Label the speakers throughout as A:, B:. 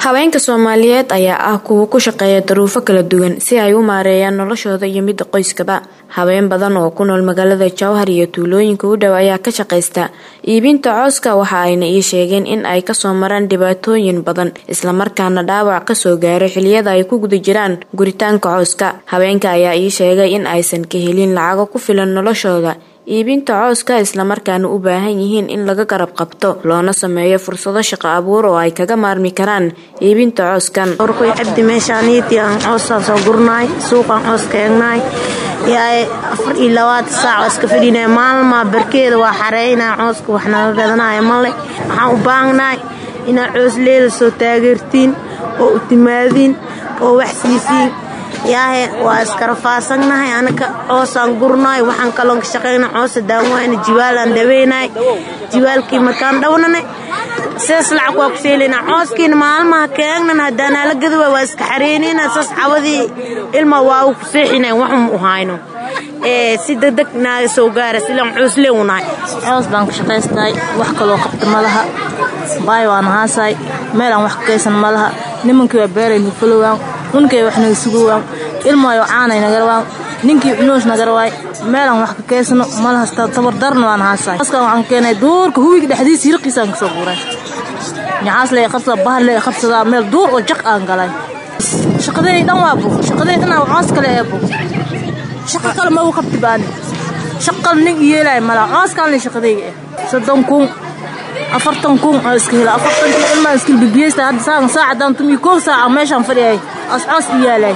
A: haweenka soomaaliyeed ayaa ah kuwa ku shaqeeya daruufo kala duwan si ay u maareeyaan noloshooda iyo midda qoyskaba haween badan oo ku nool magaalada jowhar iyo tuulooyinka u dhow ayaa ka shaqaysta iibinta cooska waxa ayna ii sheegeen in ay kasoo maraan dhibaatooyin badan islamarkaana dhaawac kasoo gaaray xiliyada ay ku guda jiraan guritaanka cooska haweenka ayaa ii sheegay in aysan ka helin lacago ku filan noloshooda iibinta cooska islamarkaana u baahan yihiin in laga garab qabto loona sameeyo fursado shaqo abuur oo ay kaga maarmi karaan iibinta cooskan
B: orkoy cabdi meeshaaniiti aan coosaan soo gurnaay suuqaan coos ka egnaay yaay afar iyo labaatan saac oo iska fadhinaya maalmaa barkeeda waa xareynaa cooska wax naga gadanaya male waxaan u baahnaay inaad coos leela soo taageertiin oo u timaadiin oo wax siisiin yaahe waa iskarafaasannahay anaka coosaan gurnaay waxaan kaloon ka shaqayna coosa daawayna jiwaalaan dhaweynay jiwaalkii markaan dhawnane sidaas lacag waa ku seelayna cooskiina maalmaha keegnan haddaanaa la gadawa waa iska xareynayna saas cawadii ilma waa ku seexina waxun u hayno si degdeg naaga soo gaara silaan coos leewnahay
C: coos baan ku shaqaystahay wax kaloo qabta malaha baay waan haasaay meelaan wax ka kaysan malaha nimankii waa beeray nufalowaan unkay wax naga sugowaan ilmaayo caanay nagarawaan ninkii cunuus nagarawaay meelaan wax ka kaysano malaha tabardarna waan haasaay cooskan waxaan keenay duurka huwiga dhexdiisa hirqiisaan kasoo guuray ñacaas lee qabsadaa bahar lee qabsadaa meel duur oo jaq aan galay shaqadey dhan waa bug shaqadey dhan coos kale ee bug shaqa kale ma u qabti baani shaqal nin yeelay mala cooskaan le shaqadeyga eh soddon kun afartan kun oo iska hela afartankii ilmaa iskil bibiyeysta hadda saagan saacadaan tumi kow saaca meeshaan fadhiyay as coos i yaalay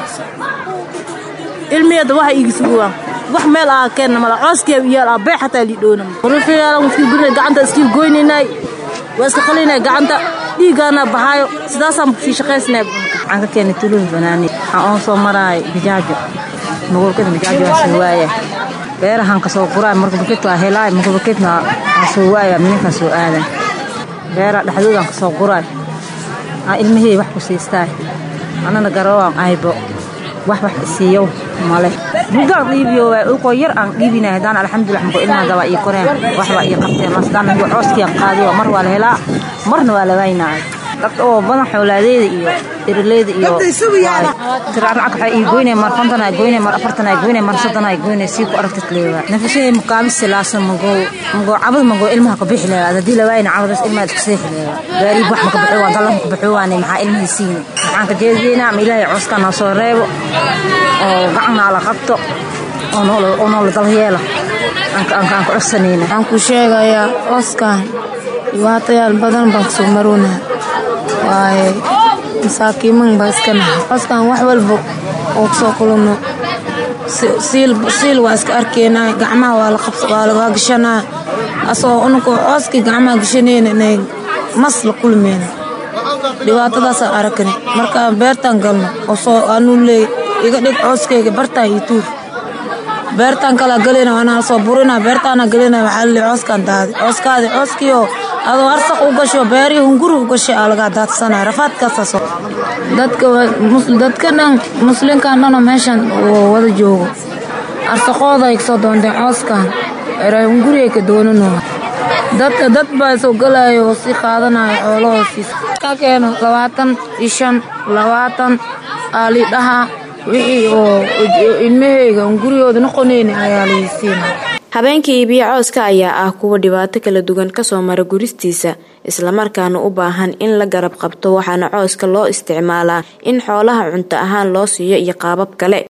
C: ilmiyada waxa iigi sugowaan wax meel aa keenna mala cooskeeba iyaal aa bee xataa lii dhownam ruufiyaalan iskil gurina gacanta iskil goynaynay waa iska qalinay gacanta dhiiggaana baxaayo sidaasaan sii shaqaysnay
D: waxaan ka keenay tuluhi banaani waxaan oon soo maraay bijaajo magolkada bijaajo waa soo waaya beerahan ka soo quraay marka bakit waa helaay marka bakitna waa soo waaya mininkaa soo aadan beera dhexdoodaan ka soo quraay aa ilmihii wax ku siistaay anana garawaan aybo wax wax isiiyo male mudaan dhiibiyo waa ulkoo yar aan dhiibinay haddaan alxamdulilah mako ilmaha gabaa ii koreen waxbaa ii qabteen masdaan mako cooskiiaan qaadiyo mar waa la helaa marna waa la waynaay dad oo badan xoolaadeeda iyo irileyda iyo tiracnacag waxaa ii goynay mar konton ay goynay mar afartan ay goynay mar soddon ay goynay sii ku aragtid leewa nafashadii mukaabis silaasan magoo magoo cabad magoo ilmaha ka bixi leewa haddii la waayna cabadaas ilmaha isku seexi leewa gaariib wax maka baxo waan dallan ka baxo waanay maxaa ilmihii siini waxaan ka jeediyeynaa ama ilaahay cooskaa noo soo reebo oo gacanaa la qabto oo noola dalyeela aan ku codsanayna
B: waxaan ku sheegayaa cooskan dhibaatayaal badan baan kasoo maroonaa waaye masaakiiman baa iska nahay cooskan wax walba oo kusoo kulano siil waa iska arkeynaa gacmaha waa lagaa gashanaa asagoo ununkoo cooskii gacmaha gashanayna inay mas la kulmeyna dhibaatadaasaan arakani markaan beertaan galno oo soo anuu leey iga dhig cooskeyga bartaan iyo tuur beertaan kalaa galayna anaa soo burina beertaana galayna waxaa laleey cooskaan daadi cooskaadi cooskiioo adoo arsaq u gasho beerii hunguri u gashay aa lagaa daadsanaya rafaadkaasaas dadka dadka dhan muslinkan dhanoo meeshan wada joogo arsaqooda ay kasoo doonteen cooskan eray hunguri ay ka doonanoo dadka dad baa soo galaayo oo sii qaadanayo xoolahoosiis ka keeno labaatan iyo shan labaatan aalidhaha wixii oo ilmaheyga hunguriyooda noqonayna ayaa laysiina
A: habeenkii iibiyo cooska ayaa ah kuwa dhibaato kala duwan kasoo mara guristiisa islamarkaana u baahan in la garab qabto waxaana cooska loo isticmaalaa in xoolaha cunto ahaan loo siiyo iyo qaabab kale